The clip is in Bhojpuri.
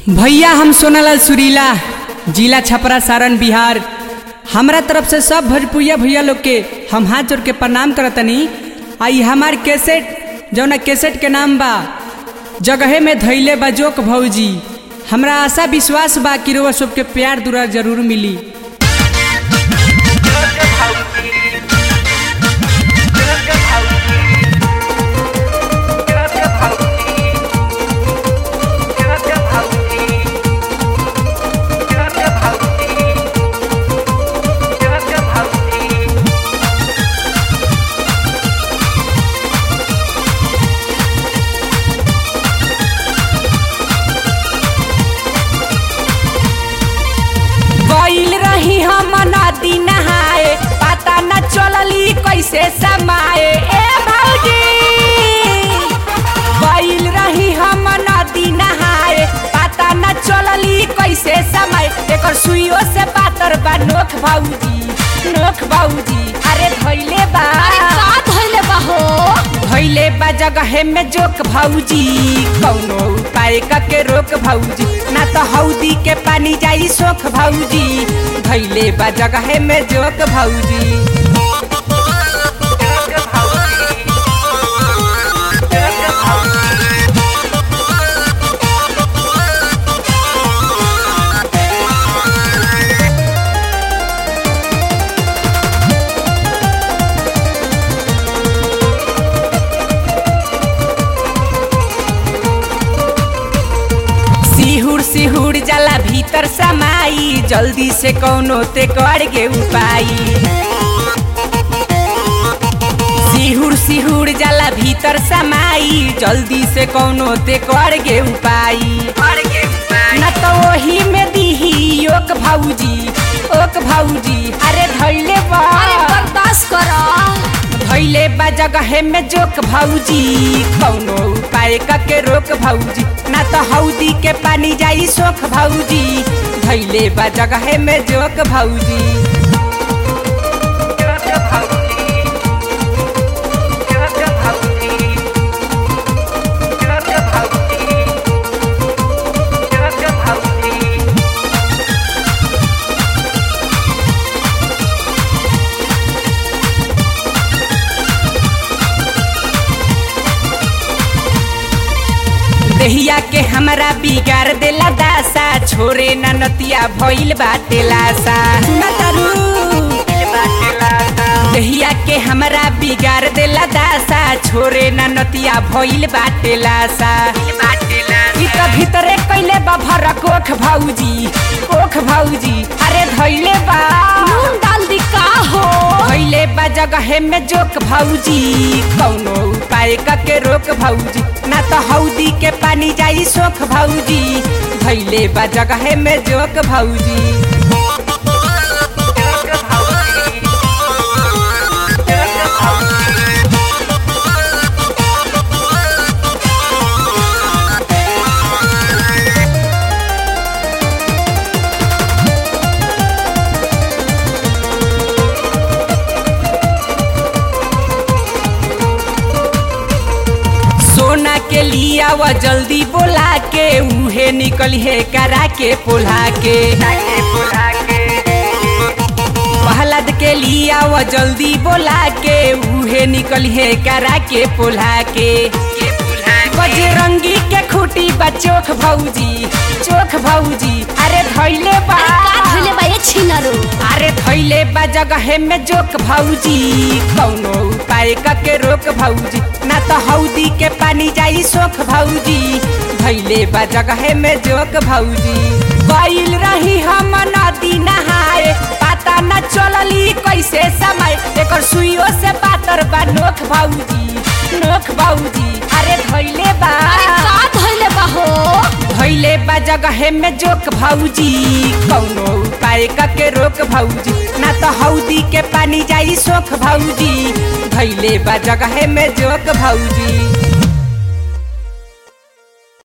भैया हम सोनालाल सुरीला जिला छपरा सारण बिहार हमरा तरफ से सब भोजपुरिया भैया लोग के हम हाथ जोड़ के प्रणाम करतनी आई हमार कैसेट जौना कैसेट के नाम बा जगहे में धैले बा जोक भौजी हमरा आशा विश्वास बा कि रोवा सबके प्यार दुरा जरूर मिली गईल रही हम नदी नहाए पता न चलली कैसे समाए ए भौजी गईल रही हम नदी नहाए पता न चलली कैसे समाए एकर सुइयो से पातर बा नोख भौजी नोख भौजी अरे धइले बा का धइले बा हो धइले बा जगहे में जोक भौजी कौनो उपाय के रोक भौजी ना तो हौदी के पानी जाई सोख भौजी धइले बा जगहे में जोक भौजी सिहुर सिहुर जाला भीतर समाई जल्दी से कौनो ते कर गे उपाय सिहुर सिहुर जाला भीतर समाई जल्दी से कौनो ते कर गे उपाय न तो वही में दीही योक भौजी ओक भौजी अरे धैले बा अरे बर्दाश्त कर धैले बा जगहे में जोक भौजी कौनो उपाय के रोक भौजी ना तो हौदी के पानी जाई सोख भौजी धैले बा जगहे में जोक भौजी देहिया के हमरा बिगाड़ देला दासा छोरे ना नतिया भइल बाटे लासा सुना तारू देहिया के हमरा बिगाड़ देला दासा छोरे ना नतिया भइल बाटे लासा ई त भीतरे कैले बा भरक ओख भौजी ओख भौजी अरे धइले बा नून डाल दी का हो भइले बा जगहे में जोक भौजी कौनो उपाय के रोक भौजी ना तो हौदी के पानी जाई सोख भौजी भइले बा जगहे में जोक भौजी सोना के लिया व जल्दी बोला के उहे निकल है करा के पोला के पहलद के लिया व जल्दी बोला के उहे निकल है करा के पोला के बजरंगी के खूटी बा चोख भौजी चोख भौजी अरे धैले बा का धइले बा ये छिनरो अरे धैले बा जगहे में जोक भौजी कौनो उपाय के रोक भौजी ना तो हौदी के पानी जाई सोख भौजी धैले बा जगहे में जोक भौजी गईल रही हम नदी नहाए पता न चलली कैसे समय एकर सुइयो से पातर बा नोख भौजी नोख भौजी अरे धैले बा अरे का धइले बा हो धैले बा जगहे में जोक भौजी कौनो उपाय के रोक भौजी ना तो हौदी के पानी जाई सोख भौजी धैले बा जगहे में जोक भौजी